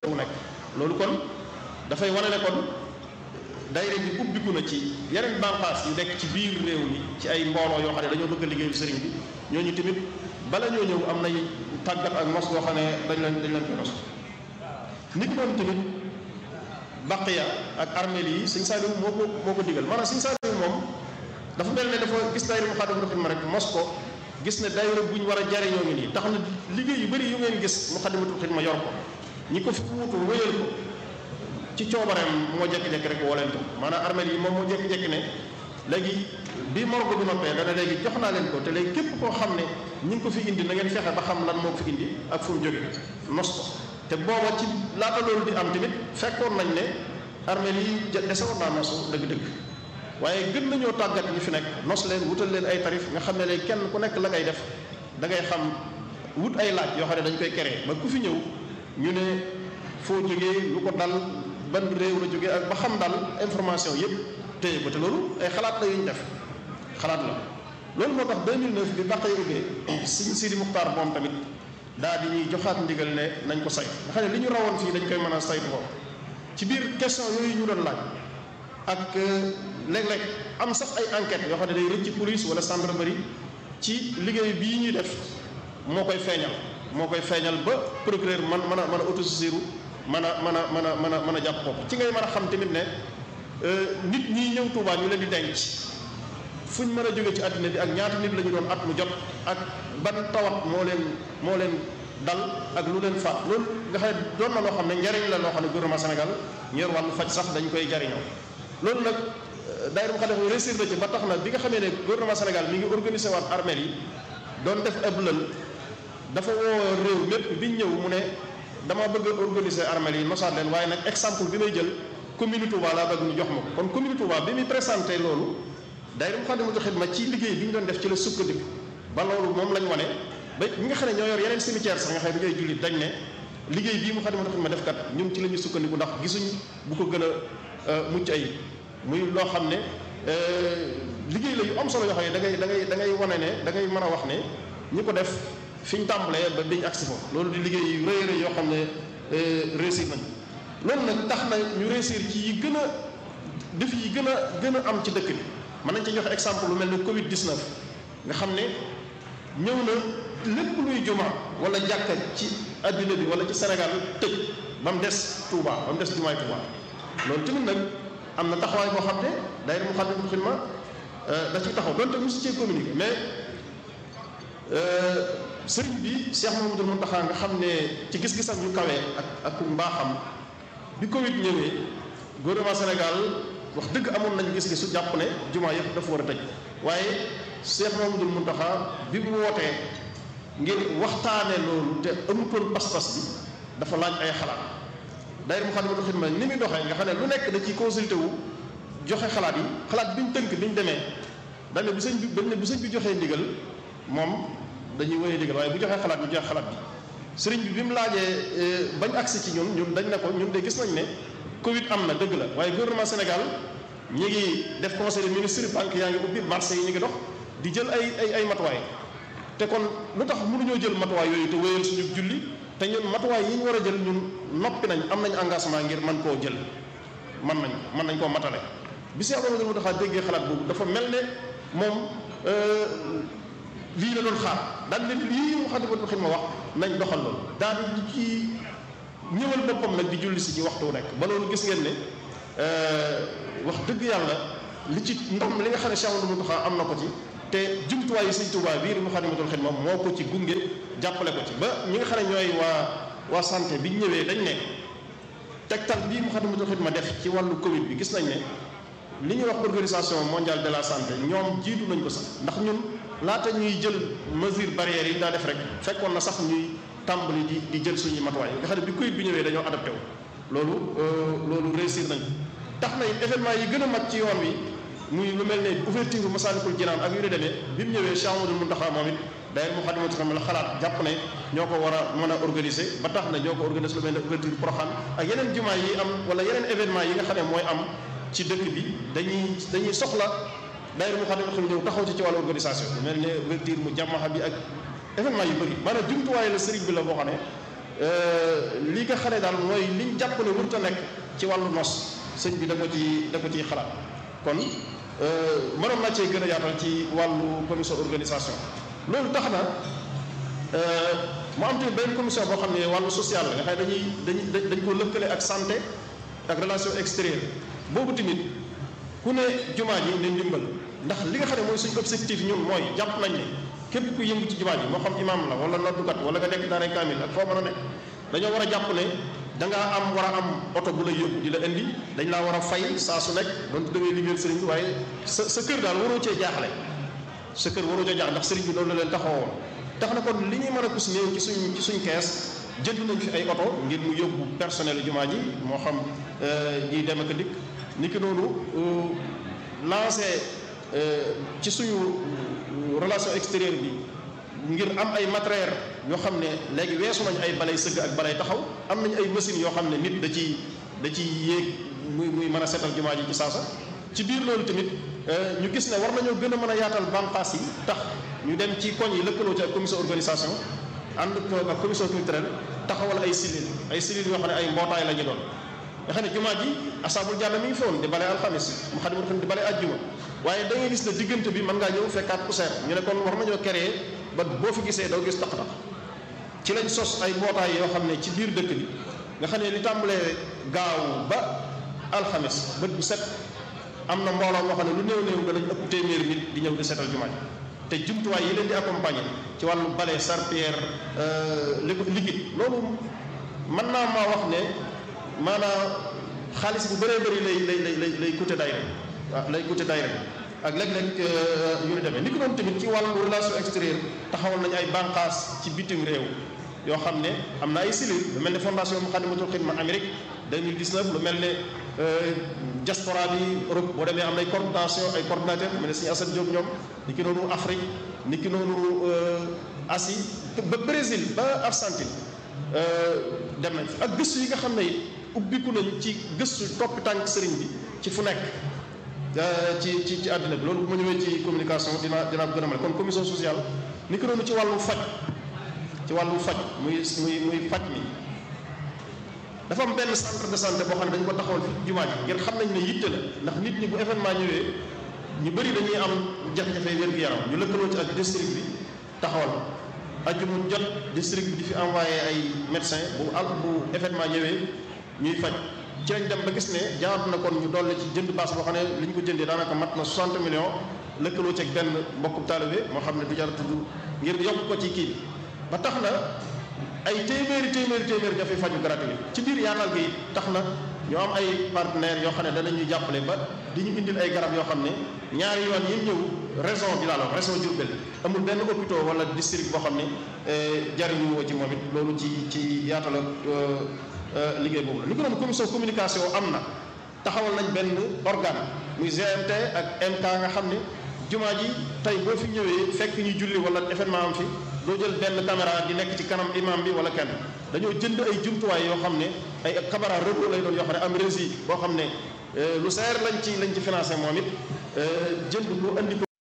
mu nekk loolu kon dafay wane ne kon daayira bi ubbiku na ci yeneen bànqaas yu nekk ci biir réew mi ci ay mbooloo yoo xam ne dañoo bëgg a liggéeyu sëriñ bi ñooñu tamit bala ñoo ñëw am nay tàggat ak mos goo xam ne dañ leen dañ leen koy mos nit noonu tamit baqiya ak armeel yi sëñ Saliou moo ko moo ko digal maanaam sëñ Saliou moom dafa mel ne dafa gis daayira Moukhaddamatoul Khidma rek mos ko gis ne daayira bu ñu war a jariñoo ngi nii tax na liggéey yu bëri yu ngeen gis Moukhaddamatoul Khidma yor ko ñi ko fi wutu wéyal ko ci coobareem moo jékki-jékki rek woo leen ko maanaam armeel yi moom moo jékki-jékki ne léegi bi morgo bi noppee dana léegi jox naa leen ko te léegi képp koo xam ne ñi ngi ko fi indi na ngeen fexe ba xam lan moo ko fi indi ak fu mu jóge nos ko te booba ci laata loolu di am tamit fekkoon nañ ne armeel yi desewoon naa nosu dëgg-dëgg waaye gën nañoo tàggat ñu fi nekk nos leen wutal leen ay tarif nga xam ne léegi kenn ku nekk la ngay def da ngay xam wut ay laaj yoo xam ne dañ koy créer ba ku fi ñëw ñu ne foo jógee lu ko dal ban réew la jógee ak ba xam daal information yëpp téye ko te loolu ay xalaat la yu ñu def xalaat la loolu moo tax 2009 bi bàqay ubbee Sëriñ Sidi Muxtaar moom tamit daal di ñuy joxaat ndigal ne nañ ko say nga xam ne li ñu rawoon fii dañ koy mën a saytu ko ci biir question yooyu ñu doon laaj ak léeg-léeg am sax ay enquête yoo xam ne day rëcc ci police wala gendarmerie ci liggéey bii ñuy def moo koy feeñal moo koy feeñal ba procureur man mën a mën a autosaisir mën a mën a mën a mën a mën a jàpp bopp ci ngay mën a xam tamit ne nit ñi ñëw Tuubaa ñu leen di denc fu ñu mën a jóge ci àddina bi ak ñaata nit la ñu doon at mu jot ak ban tawat moo leen moo leen dal ak lu leen faat loolu nga xam ne doon na loo xam ne njariñ la loo xam ne gouvernement Sénégal ñor wàllu faj sax dañ koy jariñoo loolu nag daayira mu xam ne réussir na ci ba tax na bi nga xamee ne gouvernement Sénégal mi ngi organisé waat armeel yi doon def ab lël dafa woo réew mépp biñ ñëw mu ne dama bëgg a organiser armeel yi nosaat leen waaye nag exemple bi may jël commune Touba laa bëgg ñu jox ma ko kon commune Touba bi muy présenté loolu daayira Moukhaddamatoul Khidma ci liggéey bi ñu doon def ci la sukkandiku ba loolu moom lañ wane ba ñi nga xam ne ñoo yor yeneen cimetière sax nga xam ne bu ñooy jullit dañ ne liggéey bii Moukhaddamatoul Khidma def kat ñun ci la ñu sukkandiku ndax gisuñ bu ko gën a mucc ayib muy loo xam ne liggéey la yu am solo yoo xam ne da ngay da ngay da ngay wane ne da ngay mën a wax ne ñi ko def fi ñu tàmbalee ba biñ agsi foofu loolu di liggéey yu rëy rëy yoo xam ne réussir nañ loolu nag tax na ñu réussir ci yi gën a def yi gën a gën a am ci dëkk bi mën nañ ci joxe exemple lu mel ne Covid 19 nga xam ne ñëw na lépp luy juma wala jàkka ci adduna bi wala ci Sénégal tëj ba mu des Touba ba mu des jumaay Touba loolu tamit nag am na taxawaay boo xam ne daayira Moukhaddamatoul Khidma da ciy taxaw donte mosu cee communiqué mais sëriñ bi Cheikh Mamadou Mountakha nga xam ne ci gis-gisam yu kawee ak ak mbaaxam bi Covid ñëwee gouvernement Sénégal wax dëgg amoon nañu gis-gisu jàpp ne jumaa yëpp dafa war a tëj waaye Cheikh Mamadou Mountakha bi mu wootee ngir waxtaane loolu te amutoon pas-pas bi dafa laaj ay xalaat daayira Moukhaddamatoul Khidma ni muy doxee nga xam ne lu nekk da ciy consulté wu joxe xalaat yi xalaat bi ñu tënk bi ñu demee dañ ne bu sëñ bi dañ ne bu sëñ bi joxee ndigal moom dañuy wéyee ndigal waaye bu joxee xalaat ñu joxe xalaat bi sëriñ bi bi mu laajee bañ agsi ci ñun ñun dañ ne ko ñun de gis nañ ne Covid am na dëgg la waaye gouvernement Sénégal ñi ngi def conseil des ministres banque yaa ngi ubbi marché yi ñu ngi dox di jël ay ay ay matuwaay te kon lu tax mënuñoo jël matuwaay yooyu te wéyal suñu julli te ñun matuwaay yi ñu war a jël ñun noppi nañ am nañ engagement ngir mën koo jël mën nañ mën nañ koo matale bi Cheikh Mamadou Mountakha déggee xalaat boobu dafa mel ne moom lii la doon xaar daal ne lii Moukhaddamatoul Khidma wax nañ doxal loolu daal di ci ñëwal boppam nag di julli si ci waxtu nekk ba loolu gis ngeen ne wax dëgg yàlla li ci ndam li nga xam ne Cheikh Mamadou Mountakha am na ko ci te jumtuwaay yi Sëñ Tuubaa bii Moukhaddamatoul Khidma moo ko ci gunge jàppale ko ci ba ñi nga xam ne ñooy waa waa santé bi ñu ñëwee dañ ne tegtal bii Moukhaddamatoul Khidma def ci wàllu Covid bi gis nañ ne li ñuy wax organisation mondiale de la santé ñoom jiitu nañ ko sax ndax ñun laata ñuy jël mesure barrières yi daa def rek fekkoon na sax ñuy tàmbali di di jël suñuy matuwaay nga xam ne bi Covid bi ñëwee dañoo adapté wu loolu loolu réussir nañ tax na événement yi gën a mag ci yoon wi muy lu mel ne ouverture Massalikul Jinaan ak yu ne demee bi mu ñëwee Cheikh Amadou Mountakha moom it d'ailleurs Moukhaddamatoul Khidma la xalaat jàpp ne ñoo ko war a mën a organiser ba tax na ñoo ko organiser lu mel ne ouverture Porokhane ak yeneen jumaa yi am wala yeneen événement yi nga xam ne mooy am ci dëkk bi dañuy dañuy soxla d'ailleurs Moukhaddamatoul Khidma ñëw taxaw ci ci wàllu organisation lu mel ne ouverture mu jàmmaxa bi ak événement yu bëri maanaam jumtuwaay la sëriñ bi la boo xam ne li nga xam ne daal mooy liñ jàpp ne warut a nekk ci wàllu nos sëñ bi da ko ci da ko ciy xalaat kon mënoon naa cee gën a yaatal ci wàllu commission organisation loolu tax na mu am tamit benn commission boo xam ne wàllu social la nga xam ne dañuy dañuy dañ ko lëkkale ak santé ak relation extérieure boobu tamit ku ne jumaa ji ne ndimbal ndax li nga xam ne mooy suñu objectif ñun mooy jàpp nañ ne képp ku yëngu ci jumaa ji moo xam imam la wala noddukat wala nga nekk daara kaamil ak foo mën a nekk dañoo war a jàpp ne da ngaa am war a am oto bu la yóbbu di la indi dañ laa war a fay saa su nekk doon da ngay liggéeyal sëriñ bi waaye sa sa kër daal waroo cee jaaxle sa kër waroo cee jaaxle ndax sëriñ bi loolu la leen taxawoon tax na kon li ñuy mën a kus néew ci suñ ci suñ kees jënd nañ fi ay oto ngir mu yóbbu personnel jumaa ji moo xam ñiy dem ak dikk ni ki noonu lancé ci suñu relation extérieure bi ngir am ay matériel yoo xam ne léegi weesu nañ ay balay sëgg ak balay taxaw am nañ ay machines yoo xam ne nit da ci da ci yéeg muy muy mën a seetal jumaa ji ci saasa ci biir loolu tamit ñu gis ne war nañoo gën a mën a yaatal bànqaas yi tax ñu dem ci koñ yi lëkkaloo ci ak commission organisation ànd ko ak commission culturelle taxawal ay cellules ay cellules yoo xam ne ay mbootaay la ñu doon nga xam ne jumaa ji asaabul jàll mi ngi foon di bale alxamis mu xam ne xam di bale ajjuma waaye da ngay gis ne diggante bi mën ngaa ñëw fekkaat poussière ñu ne kon war nañoo créer ba boo fi gisee doo gis tax-tax ci lañ sos ay mbootaay yoo xam ne ci biir dëkk bi nga xam ne li tàmbalee gaaw ba alxamis bët bu set am na mbooloo moo xam ne lu néew néew danañ ëpp téeméeri nit di ñëw di seetal jumaa ji te jumtuwaay yi leen di accompagner ci wàllu bale serpillère li liquide loolu mën naa maa wax ne maanaam xaalis bu bëree bëri lay lay lay lay coûter daayira waaw lay coûter daayira ak léeg-léeg yu ni demee ni ko doon tamit ci wàllu relation extérieure taxawal nañu ay bànqaas ci bitim réew yoo xam ne am na ay cellules lu mel ne fondation Moukhaddamatoul Khidma Amérique 2019 lu mel ne diaspora bi Europe boo demee am na ay coordination ay coordinateur mel ne suñu Assane Diop ñoom ni ki noonu Afrique ni ki noonu Asie ba Brésil ba Argentine dem nañ fi ak gëstu yi nga xam ne it ubbiku nañ ci gëstu toppi tànk sëriñ bi ci fu nekk ci ci ci àddina bi loolu bu ma ñëwee ci communication dina dinaa ko gën a mel kon commission sociale ni ki noonu ci wàllu faj ci wàllu faj muy muy muy faj mi dafa am benn centre de santé boo xam ne dañu ko taxawal fi jumaa ji ngir xam nañ ne yitte la ndax nit ñi bu événement ñëwee ñu bëri dañuy am jafe-jafe wér-gu-yaram ñu lëkkaloo ci ak district bi taxawal ajjuma jot district bi di fi envoyé ay médecin bu al bu événement ñëwee ñuy faj ci lañ dem ba gis ne jaatu na kon ñu dolli ci jënd baas boo xam ne li ñu ko jëndee daanaka mat na 60 millions lëkkaloo ci ak benn mbokku taalibe moo xam ne du jar tudd ngir yokk ko ci kii ba tax na ay téeméeri téeméeri téeméeri dafay faju gratuit ci biir yaatal gi tax na ñoo am ay partenaires yoo xam ne danañuy jàppale ba di ñu indil ay garab yoo xam ne ñaari yoon yi ñëw région bi laa la région Diourbel amul benn hôpital wala district boo xam ne jariñu woo ci moom it loolu ci ci yaatal ak liggéey boobu la. li ko doon commission communication am na taxawal nañ benn organe muy GMT ak MK nga xam ne jumaa ji tey boo fi ñëwee fekk ñu julli wala événement am fi. doo jël benn caméra di nekk ci kanam imam bi wala kenn dañoo jënd ay jumtuwaay yoo xam ne ay caméra robot lay doon yoo xam ne am régie boo xam ne lu seer lañ ci lañ ci financé moom it jënd ko andi ko